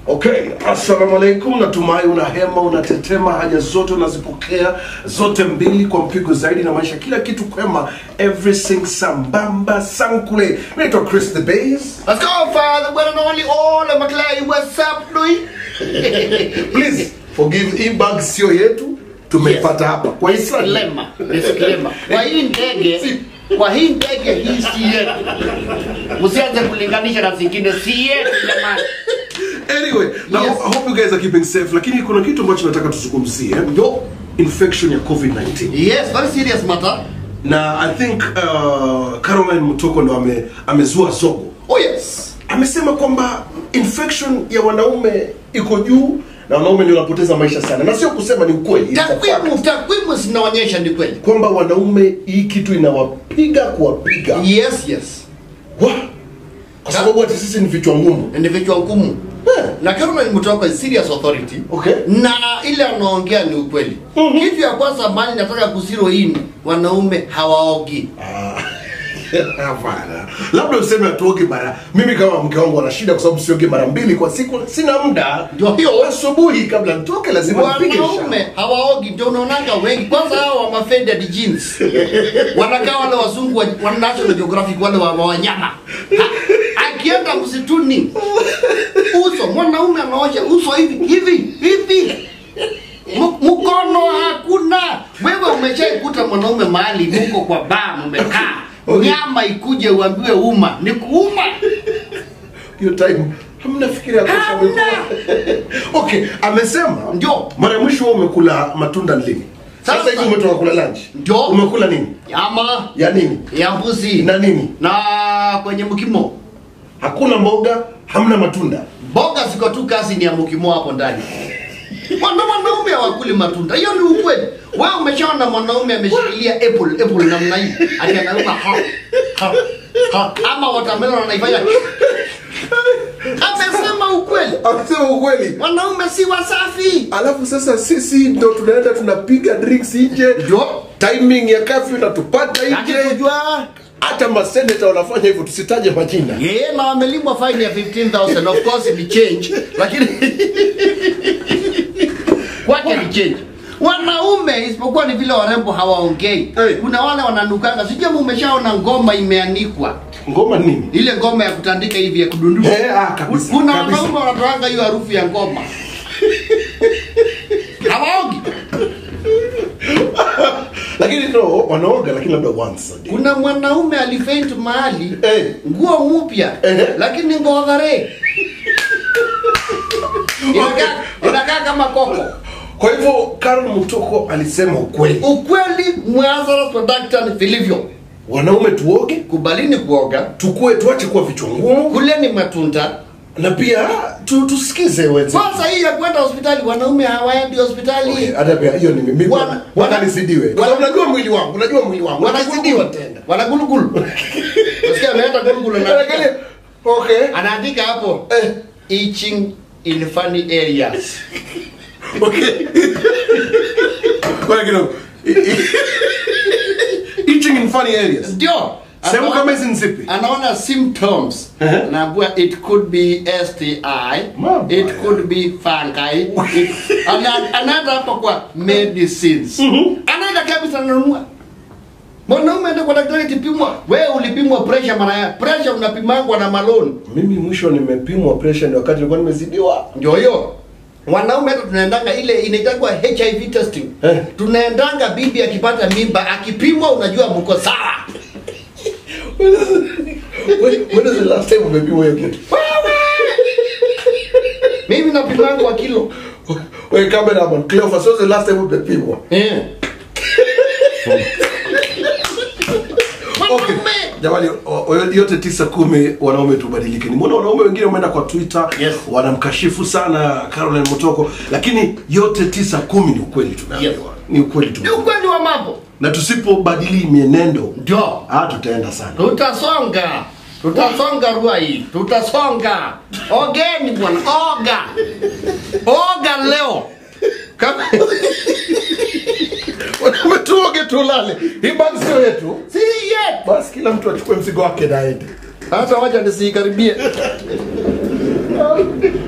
Okay, assalamu alaikum. Natumai una hema, unatetema, haja zote unazipokea zote mbili kwa mpigo zaidi, na maisha kila kitu kwema, everything sambamba sankule. Mimi naitwa Chris the Bays. Let's go, Father. Well, and only all of McLean. What's up, Louis? Please forgive, hii bag sio yetu, tumepata hapa kwa Israel. Disclaimer. Disclaimer. Kwa hii ndege, kwa hii ndege hii si yetu. Msianze kulinganisha na zingine, si yetu jamani. Anyway, now Yes. I hope you guys are keeping safe, lakini kuna kitu ambacho nataka tuzungumzie, Yo. infection ya COVID-19. Yes, very serious matter. Na I think uh, Caroline Mutoko ndo ame, amezua zogo. Oh yes. amesema kwamba infection ya wanaume iko juu na wanaume ndio wanapoteza maisha sana, na sio kusema ni ukweli, it's a fact. Takwimu, takwimu zinaonyesha ni kweli. kwamba wanaume hii kitu inawapiga kuwapiga Yes, yes. Wa! kwa sababu hata sisi ni vichwa ngumu. Ni vichwa ngumu. Eh, Na Caroline Mutoka is serious authority. Okay. Na ile anaongea ni ukweli. Mhm. Kitu ya kwanza mali nataka kusiro hii wanaume hawaogi. ah, Hapana, labda useme hatuoge mara. Mimi kama mke wangu ana shida kwa sababu sioge mara mbili kwa siku, sina muda. Ndio hiyo. Asubuhi kabla nitoke lazima nipige wanaume shower. hawaogi ndio unaonanga wengi kwanza hao wa mafaded jeans wanakaa wale wazungu wa, wa National Geographic wale wa, wa wanyama Ha, akienda msituni uso mwanaume anaosha uso hivi hivi hivi M- mkono hakuna wewe umeshaikuta mwanaume mahali muko kwa baa mmekaa Okay. nyama ikuje uambiwe uma ni kuuma hiyo time hamna fikira ya kutosha Hamna. amekula. okay amesema Ndio. mara ya mwisho wewe umekula matunda lini sasa Sasa. hivi umetoka kula lunch Ndio. umekula nini ama ya nini ya mbuzi na nini na kwenye mkimo hakuna mboga hamna matunda mboga ziko tu kazi ni ya mukimo hapo ndani Wana wanaume hawakuli matunda hiyo ni ukweli wewe umeshaona mwanaume ameshikilia apple apple namna hii ati anaruka ha, ha, ha. ama watermelon anaifanya amesema ukweli amesema ukweli wanaume si wasafi alafu sasa sisi ndo tunaenda tunapiga drinks nje ndio timing ya kafyu inatupata nje akikujua hata maseneta wanafanya hivyo tusitaje majina yeye na wamelimwa fine ya 15000 of course ni change lakini kwake ni change wanaume isipokuwa ni vile warembo hawaongei Hey. kuna wale wananukanga sijui kama umeshaona ngoma imeanikwa ngoma nini ile ngoma ya kutandika hivi ya kudundua Eh, ah, kabisa, kuna kabisa. wanaume wanatoanga hiyo harufu ya ngoma hawaogi lakini no wanaoga lakini labda once a day kuna mwanaume alifaint mahali Eh. nguo mpya Eh. lakini ngodhare inakaa inakaa kama koko kwa hivyo Karol Mutoko alisema ukweli ukweli mwazara productan vilivyo wanaume tuoge kubalini kuoga tukue tuache kuwa vichwa ngumu kuleni matunda na pia tu, tusikize wenzetu. kwanza hii ya kwenda hospitali wanaume hawaendi hospitali Okay, hata pia hiyo ni mimi Wana- wananizidiwe kwa sababu unajua mwili wangu unajua mwili wangu wanagulugulo Wanazidiwa tena wanagulugulu nasikia ameenda gulugulu lakini anaandika okay anaandika hapo eh itching in funny areas okay Ngoja kidogo itching in funny areas ndio sehemu Anaona- kama hizi ni zipi anaona symptoms Ehe. anaambua it could be sti Mambo it haya. could be fungi it- ana- anaenda hapa kwa medicines anaenda kabisa ananunua mwanaume ende kwa daktari kipimwa wewe ulipimwa pressure mara ya pressure unapimangwa na maloni mimi mwisho nimepimwa pressure ni wakati nilikuwa nimezidiwa ndio hiyo wanaume hata tunaendanga ile inaitangwa hiv testing Eh. tunaendanga bibi akipata mimba akipimwa unajua mko sawa when, when is the last time umepimwa hiyo kitu mimi napimangwa kilo wewe cameraman Cleophas when was the last time umepimwa eh. Okay. Wanaume. Jamani, o- o- yote tisa kumi wanaume tubadilike. Nimeona wanaume wengine wameenda kwa Twitter Yes. wanamkashifu sana Caroline Mutoko, lakini yote tisa kumi ni ukweli tumeambiwa, Yes. ni ukweli ni tumeambiwa, ukweli wa mambo na tusipobadili mienendo ndio ah, tutaenda sana. tutasonga tutasonga rua hii tutasonga ogeni bwana oga oga leo kama Wanaume tuoge tulale, hii bag sio yetu. si yet Basi kila mtu achukue mzigo wake na aende. hata wacha nisiikaribie